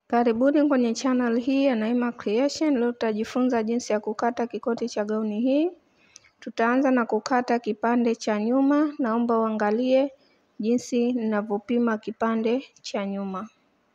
Karibuni kwenye channel hii ya Naima Creation. Leo tutajifunza jinsi ya kukata kikoti cha gauni hii. Tutaanza na kukata kipande cha nyuma. Naomba uangalie jinsi ninavyopima kipande cha nyuma.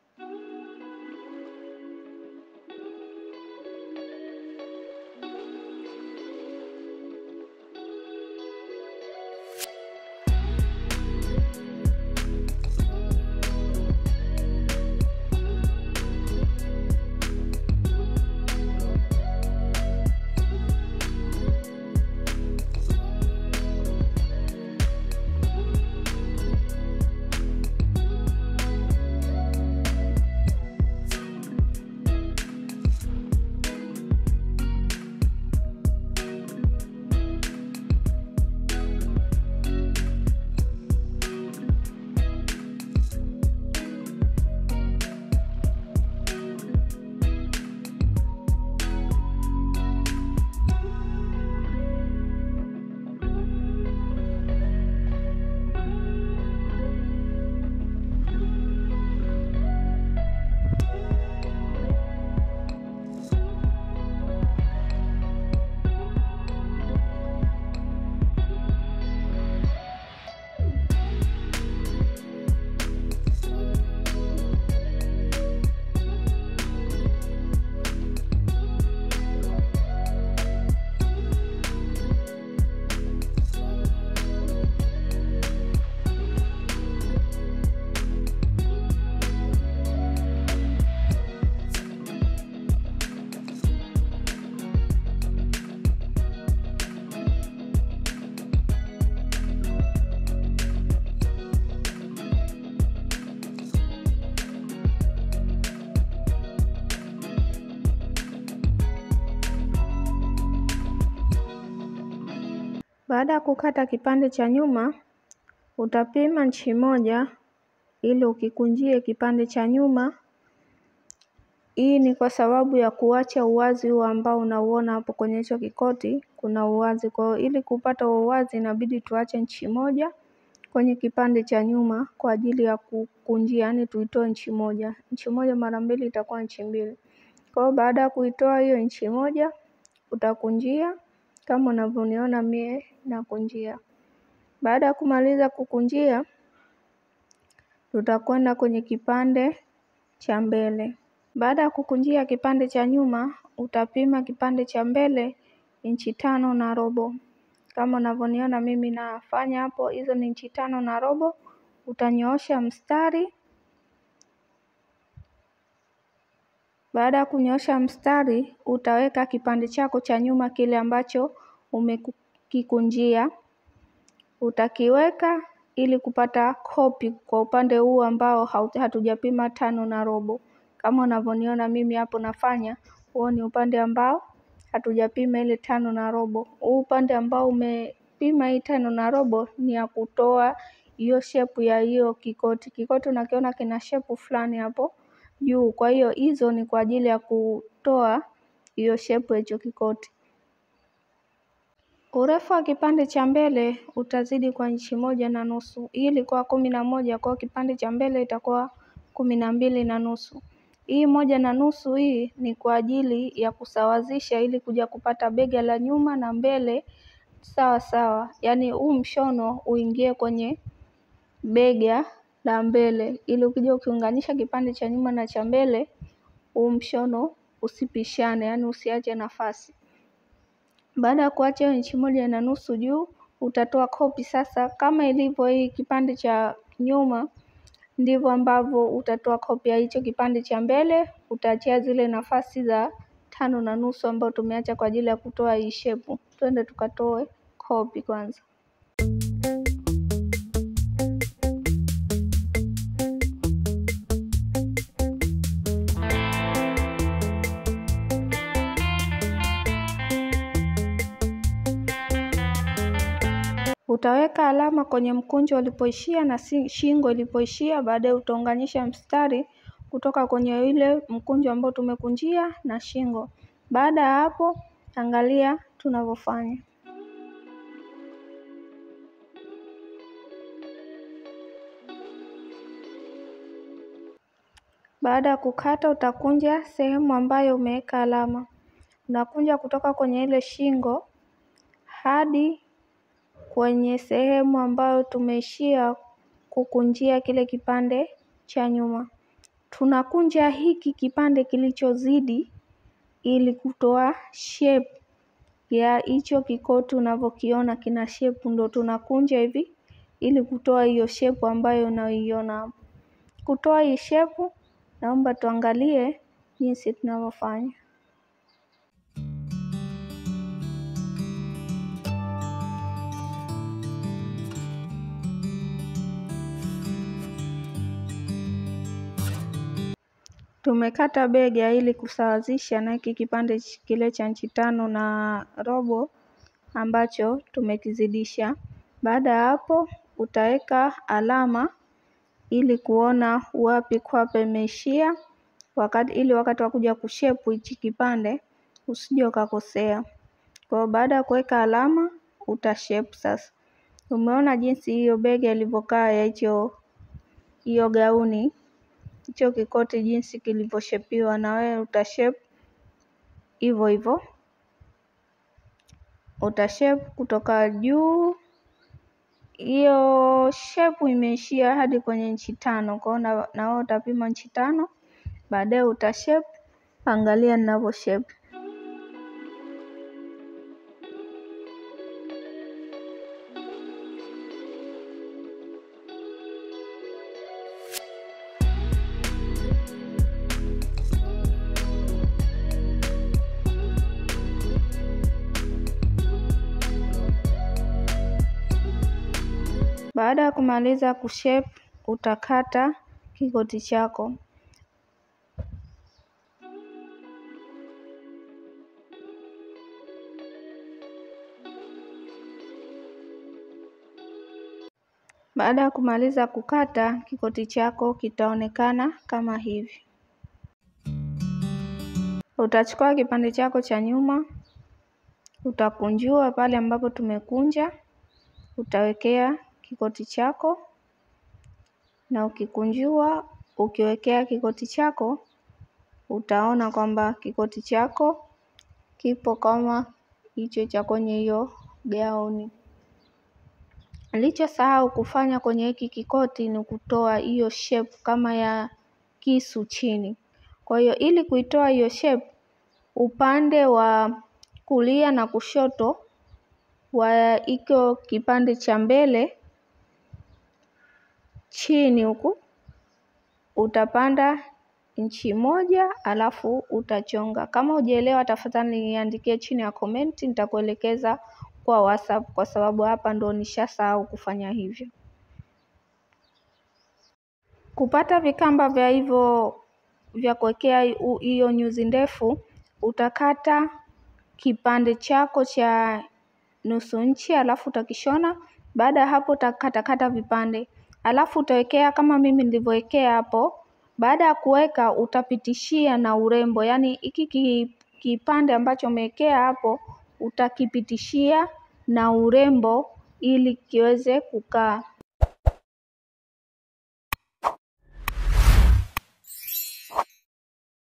Baada ya kukata kipande cha nyuma, utapima nchi moja ili ukikunjie kipande cha nyuma. Hii ni kwa sababu ya kuacha uwazi huu ambao unauona hapo kwenye hicho kikoti, kuna uwazi. Kwa hiyo ili kupata uwazi inabidi tuache nchi moja kwenye kipande cha nyuma kwa ajili ya kukunjia, yaani tuitoe nchi moja. Nchi moja mara mbili itakuwa nchi mbili. Kwa hiyo baada ya kuitoa hiyo nchi moja, utakunjia kama unavyoniona mie nakunjia. Baada ya kumaliza kukunjia, tutakwenda kwenye kipande cha mbele. Baada ya kukunjia kipande cha nyuma, utapima kipande cha mbele inchi tano na robo. Kama unavyoniona mimi nafanya hapo, hizo ni inchi tano na robo. Utanyoosha mstari. Baada ya kunyoosha mstari, utaweka kipande chako cha nyuma kile ambacho umekikunjia. Utakiweka ili kupata kopi kwa upande huu ambao hatujapima tano na robo. Kama unavyoniona mimi hapo nafanya, huo ni upande ambao hatujapima ile tano na robo. Huu upande ambao umepima hii tano na robo ni ya kutoa hiyo shepu ya hiyo kikoti. Kikoti unakiona kina shepu fulani hapo juu. Kwa hiyo hizo ni kwa ajili ya kutoa hiyo shepu ya hicho kikoti. Urefu wa kipande cha mbele utazidi kwa inchi moja na nusu. Hii ilikuwa kumi na moja kwa kipande cha mbele itakuwa kumi na mbili na nusu. Hii moja na nusu hii ni kwa ajili ya kusawazisha ili kuja kupata bega la nyuma na mbele sawa sawa. Yaani huu mshono uingie kwenye bega la mbele ili ukija ukiunganisha kipande cha nyuma na cha mbele huu mshono usipishane, yaani usiache nafasi. Baada ya kuacha hiyo inchi moja na nusu juu, utatoa kopi sasa. Kama ilivyo hii kipande cha nyuma, ndivyo ambavyo utatoa kopi ya hicho kipande cha mbele. Utaachia zile nafasi za tano na nusu ambayo tumeacha kwa ajili ya kutoa hii shepu. Twende tukatoe kopi kwanza. Utaweka alama kwenye mkunjo ulipoishia na shingo ilipoishia. Baadaye utaunganisha mstari kutoka kwenye ile mkunjo ambao tumekunjia na shingo. Baada ya hapo, angalia tunavyofanya. Baada ya kukata utakunja sehemu ambayo umeweka alama. Unakunja kutoka kwenye ile shingo hadi kwenye sehemu ambayo tumeishia kukunjia kile kipande cha nyuma. Tunakunja hiki kipande kilichozidi ili kutoa shape ya hicho kikoti unavyokiona kina shape ndo tunakunja hivi ili kutoa hiyo shape ambayo unaiona hapo. Kutoa hii shape naomba tuangalie jinsi tunavyofanya. Tumekata bega ili kusawazisha na hiki kipande kile cha inchi tano na robo ambacho tumekizidisha. Baada ya hapo utaweka alama ili kuona wapi kwapa imeishia wakati ili wakati wa kuja kushepu hichi kipande usije ukakosea. Kwa baada ya kuweka alama utashepu sasa. Umeona jinsi hiyo bega ilivyokaa ya hicho hiyo gauni hicho kikoti jinsi kilivyoshepiwa na wewe utashape hivyo hivyo. Utashape kutoka juu hiyo shape imeishia hadi kwenye inchi tano kwa hiyo na wewe utapima inchi tano baadaye utashape angalia ninavyo shape. Baada ya kumaliza kushape utakata kikoti chako. Baada ya kumaliza kukata kikoti chako kitaonekana kama hivi. Utachukua kipande chako cha nyuma utakunjua pale ambapo tumekunja utawekea kikoti chako na ukikunjua ukiwekea kikoti chako utaona kwamba kikoti chako kipo kama hicho cha kwenye hiyo gauni. Nilichosahau kufanya kwenye hiki kikoti ni kutoa hiyo shape kama ya kisu chini. Kwa hiyo ili kuitoa hiyo shape upande wa kulia na kushoto wa hiko kipande cha mbele chini huku utapanda inchi moja alafu utachonga. Kama hujaelewa tafadhali niandikie chini ya komenti nitakuelekeza kwa WhatsApp kwa sababu hapa ndo nishasahau kufanya hivyo. Kupata vikamba vya hivyo vya kuwekea hiyo nyuzi ndefu utakata kipande chako cha nusu inchi alafu utakishona. Baada ya hapo utakatakata vipande alafu utawekea kama mimi nilivyowekea hapo. Baada ya kuweka utapitishia na urembo yaani hiki kipande ambacho umewekea hapo utakipitishia na urembo ili kiweze kukaa.